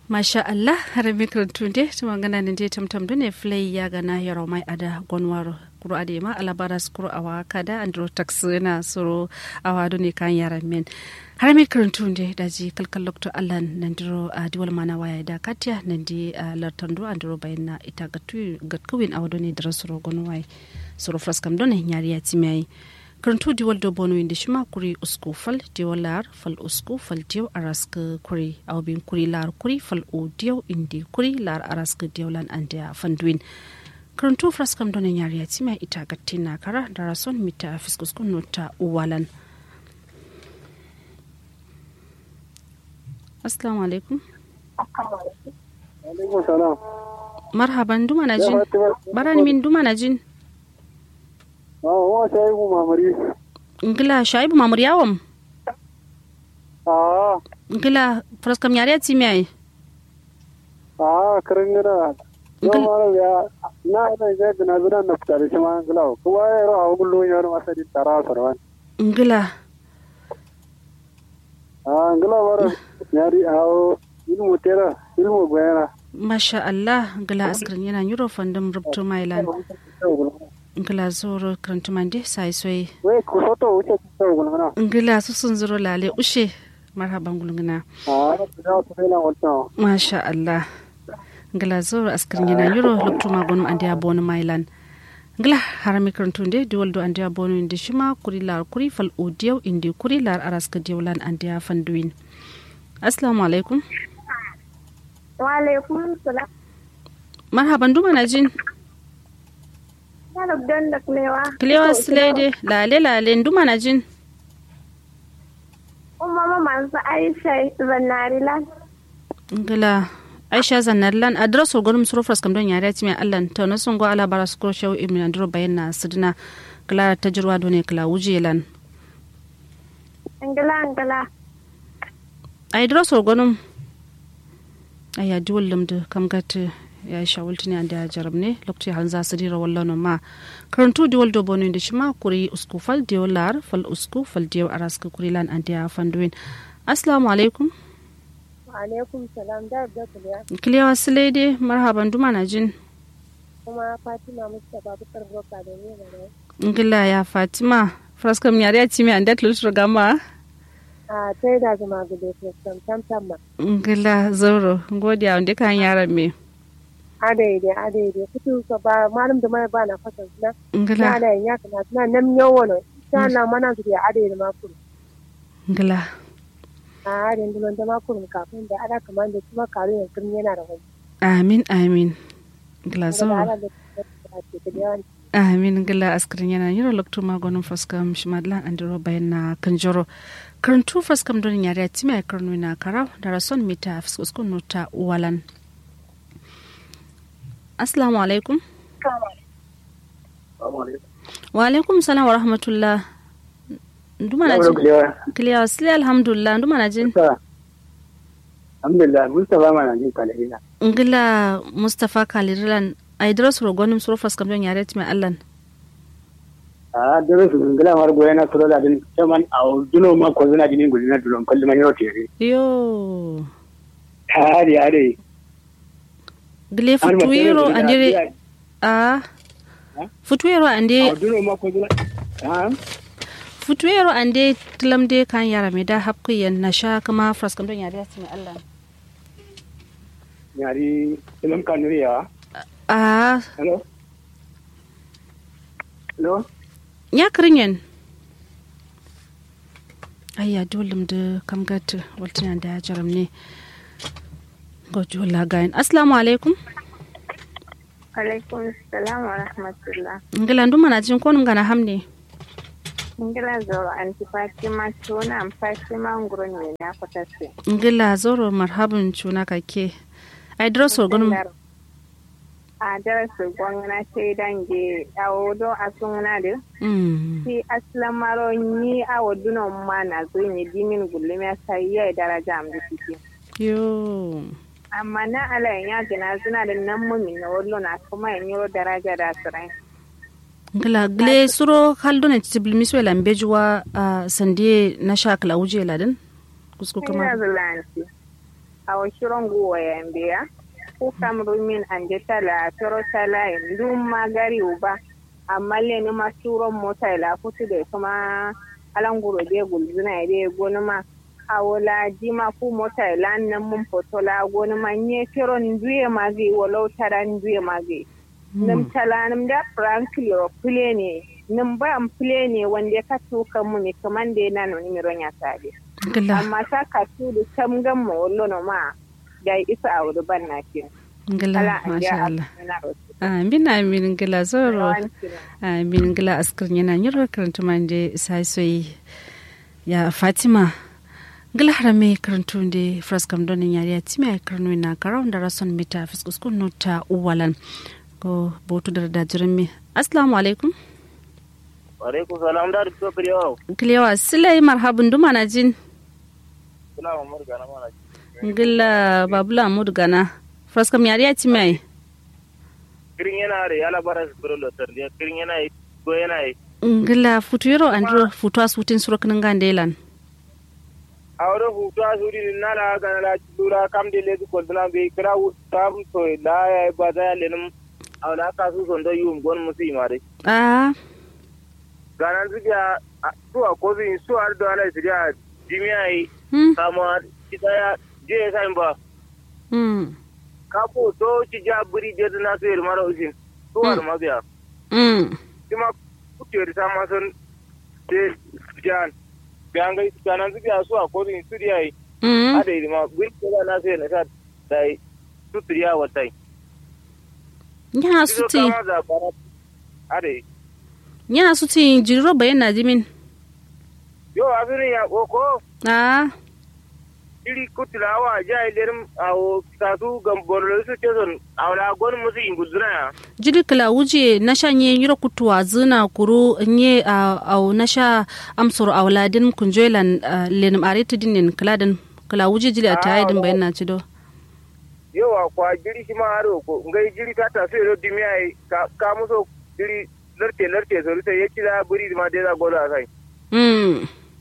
masha Allah har mikron de tuma gana ne je tamtam dune flay ya gana yaro mai ada gonwaro kuro ade ma alabaras kuro awa kada andro tax na soro awa dune kan yaran men har mikron de da ji kalkal lokto Allah nan diro a diwal mana waya da katya nan di lartando andro bayna ita gatu gatkuwin awa dune dira soro gonwai soro fraskam dune nyari ya timai karantu diwal do bono indi shima kuri usku fal diwal lar fal usku fal diyaw arask kuri aw bin kuri lar kuri fal u diyaw indi kuri lar arask diyaw lan andia fanduin karantu fraskam dona nyari yatima ita gattina kara darason mita fiskus kun nota uwalan assalamu alaikum alaikum salam marhaban duma na jin barani min duma na jin wa shaibu mamari ngila shaibu mamuri yawam a ngila fraskam nyari yatimi ai a karin gina yau mara ya na ina ga gina zuna na fitar shi ma ngila kuma ya ro hawo gullo ya ro masadi tara sarwan ngila a ngila mara yari hawo ilmu tera ilmu bayana masha Allah ngila askrin yana yuro fandom rubto mailan ngila zoro krantumande sai soy we ku soto wuce ku so gulmana ngila su sun zuro lale ushe marhaban gulguna a da ku sai na wata masha Allah ngila zoro askrin yana yuro rubto magon ande abon mailan ngila harami krantunde diwaldo ande abon inde shima kuri lar kuri fal odiyaw indi kuri lar araska diwalan ande fanduin assalamu alaikum wa alaikum salam marhaban duma na jin Yarab don da kulewa. Kilewa Slade, lale lale nduma na jin. Umma ma masu Aisha zannari lan. Ngila Aisha zannar lan adres o gonum suro fras kam don yare ti me Allah to no sun go ala bara su ko shaw ibn andro bayanna sidina kala tajruwa do ne kala wuje lan. Angala angala. Ai adres o gonum aya duwallum da kam gata ya shawulti ne da jarab ne lokaci han za su dira wallo ma karantu di waldo bono da shi ma kuri usku fal diyo lar fal usku fal diyo araska kuri lan an diya fanduin assalamu alaikum Wa alaikum salam da da kulewa. kiliya wasu laide marhaban duma na jin Kuma Fatima Mustapha Bukar Boka da ne da ngila ya fatima fraskam yare ya ci mi an dat lutur gama A sai da zama gudu ko sam tam tam ma. ngila zoro godiya wanda kan yaran me Adaide adaide kutu ka ba malam da mai ba na fasa na. Na ngila da ya kana na nam yawo no. Ta na mana su da adaide ma kuru. ngila A adaide dulon da ma kuru kafin da ada kamar da kuma karu ya kun yana da wani. amin amin ngila Da zoro ala da ta ce da yawan amin gila askirin yana yiro lokto magonin faskam shimadlan andiro bayan na kanjoro karantu faskam don yare a timi a karnu na karau da rason mita fuskun nuta walan assalamu alaikum wa alaikum salam wa rahmatullah nduma na jin kiliya wasili alhamdulillah nduma na jin alhamdulillah mustafa ma na jin kalila ngila mustapha kalirilan a idras rogonim suro faskam don yare a timi allan a dole su ngila mar goye na sura da din chaman a duno ma ko zuna dinin gudina dulon kalli man yau tere yo hari hari gile futuiro andire a futuero ande a duno ma ko zuna ha futuero ande tilamde kan yara me da hapku yan na sha kama fraskam don yare asimi Allah yari ilam kanuriya a hello hello ya kirinyen ayya dolum da kam gata waltina da jaram ne gojo lagayin assalamu alaikum Alaikum salam wa rahmatullah. ngila nduma na jin konum gana hamne Ingila zoro anti Fatima tuna am Fatima nguro ne na kwatase. ngila zoro marhaban cuna kake ai droso gonum A darasa gwamna sai dange a wodo a suna da mm si aslamaro ni a woduno ma na zo ni dimin gullum ya sai ya daraja am da kike. yo Amma na ala ya gina suna da nan mumi na wallo na kuma yin yoro daraja da sirai. ngila gle suro haldo ne tibil miswe lambejuwa a sandie na shakla uje laden kusku Ina kama zulanci. a washiron guwa yambiya ko kamru min an je tala toro tala yin dum magari uba amma le ni ma turon mota ila futu da kuma alanguro de gulzuna de gonuma awola jima ku mota ila nan mun fotola gonuma nye firon duye magi walau taran duye magi nam tala nam da frankly ro plane nam ba am plane wanda ka tuka mu ne kaman da na no ni ronya tade gila amma ta ka tu da tam gam mo wollo no ma da isa a wuri ban na kin gila ala an masha ja Allah na ro amin amin gila zoro amin gila askar yana nyiro karanta manje sai soyi ya fatima gila harame karantu de fraskam donin yari ya timi ay karnu na karawun da rason mita fiskus kun nota uwalan ko botu da da jirmi assalamu alaikum alaikum salam da to priyo kilewa silai marhabun duma na jin kula ma murga na mana gila babula mudu gana fraskam yari ya timi ay kirin yana re ala bara sibiro lo tar dia kirin yana yi go yana yi gila futu yoro andro futu asutin surokin gandelan awro fu to asuri ni nala ga la lura kam de le ko dana be kra u tam to la ya ba da le num awla ka su son do yum gon musi mare ah ganan ziga su a ko zin su ar do ala sidia jimiai hmm kama kitaya je sai ba hmm kapo to ci jaburi je na su mara usin su ar mabiya hmm kuma kutere ta ma son te jan ganga kanan su biya su a kodin su diya yi hmm ada yi ma gwi ko na sai na ta dai su triya watai yana su suti kama da bara ada yi yana suti jiriro bayan na jimin yo afirin ya koko ah iri kutilawa ja ilerim awo kasu gambolo su ce son awla gon musu inguduna ya jiri kala wuje na sha nye yiro kutuwa zina kuru nye a au na sha amsoro a waladin kunjoilan lenim ariti dinin kala din kala wuje jili a tayi din bayan na cido yawa kwa jiri shi ma haro ko ngai jiri ta ta sai rodi mi ai ka ka muso jiri larte larte so sai yaci da buri ma dai za goda sai mm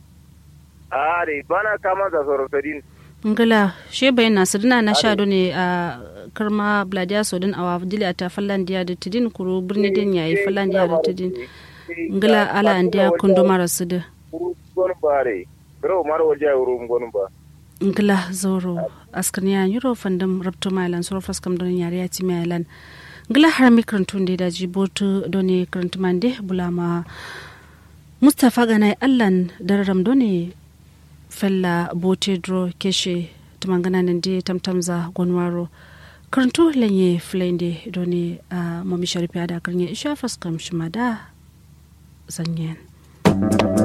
a dai bana kama da soro tadin ngala she bayan na sidina na sha ne a karma bladiya sodin awa jili a ta fallandiya da tidin kuru birni din yayi fallandiya da tidin ngala ala andiya kundumara sida gon bare ro mar waje ro gon ba ngila zoro askaniya yuro fandam rabto mailan soro faskam don yare ya ci mailan ngila har mi karantun da daji botu doni karantu mande bulama mustafa ganai allan dararam doni fella bote dro keshe tumangana nan de tamtamza gonwaro karantu lanye flende doni a mami sharifi ada karnya isha faskam shimada zanyen